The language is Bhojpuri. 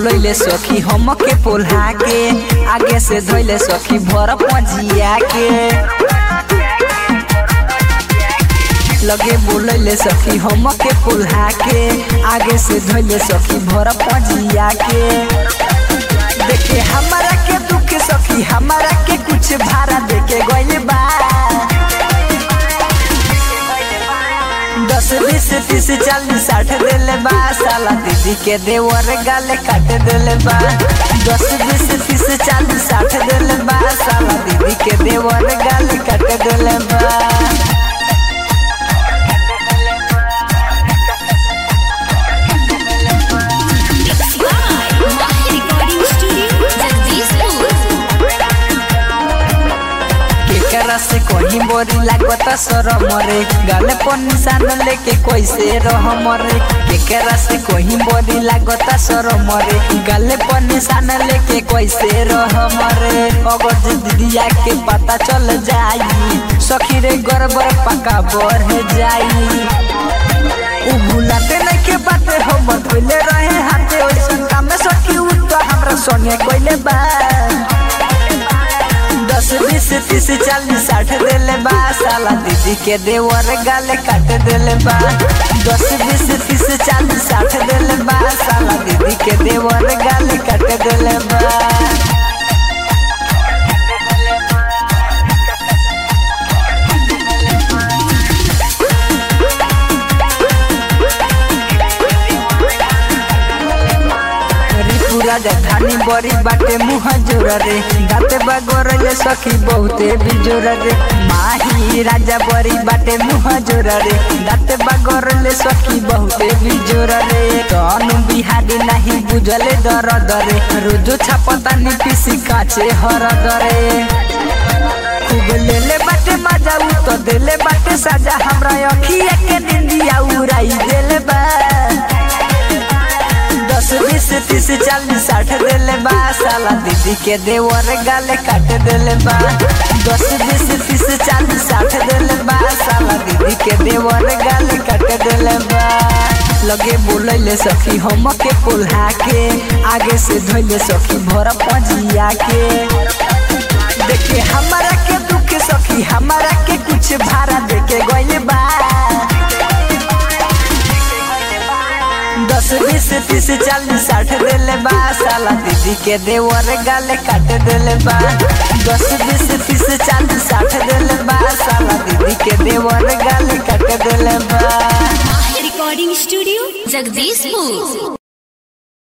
बोलैले सखी हम के पोल्हा के आगे से धोइले सखी भर पजिया के लगे बोलैले सखी हम के पोल्हा के आगे से धोइले सखी भर पजिया के देखे हमारा के दुख सखी हमारा के कुछ भाड़ा देके गइल बा दस बीस तीस चालीस साठ देले बा साला दीदी के देवर गाले काट देले बा दस बीस तीस चालीस साठ देले बा साला दीदी के देवर गाले काट देले बा रिकॉर्डिंग स्टूडियो जगदीशपुर केकरा से कहीं बोरी लागत शरम रे गाले पर निशान लेके कैसे रह मरे केकरा से कहीं बोरी लागत शरम रे गाले पर निशान लेके कैसे रह मरे अगर जे दीदिया के पता चल जाई सखी रे गड़बड़ पका बढ़ जाई उ भुलाते नहीं के बाते हो बतले रहे हाथे ओइसन काम में सखी उ तो हमरा संगे कोइले बा दस बीस तीस चालीस साठ देले बा साला दीदी के देवर गाले काट देले बा दस बीस तीस चालीस साठ देले बा साला दीदी के देवर गाले काट देले बा पूरा जठानी बड़ी बाटे मुँह जोर रे दाते बगोरले सखी बहुते बिजोर रे माही राजा बड़ी बाटे मुँह जोर रे दाते बगोरले सखी बहुते बिजोर रे तनु बिहारी नहीं बुझले दर दरे रोजो छापता नी पीसी काचे हर दरे खूब लेले बाटे मजा उ तो देले बाटे सजा हमरा अखिया के निंदिया उड़ाई देले बा दस बीस तीस चालीस साठ देले बा साला दीदी के देवर गाले काट देले बा दस बीस तीस चालीस साठ देले बा साला दीदी के देवर गाले काट देले बा लगे बोलैले सखी हम के पोल्हा के आगे से धोइले सखी भर पजिया के देखे हमारा के दुख सखी हमारा के कुछ भाड़ा देके गइल बा दस बीस तीस चालीस साठ देले बा साला दीदी के देवर गाले काट देले बा दस बीस तीस चालीस साठ देले बा साला दीदी के देवर गाले काट देले बा रिकॉर्डिंग स्टूडियो जगदीशपुर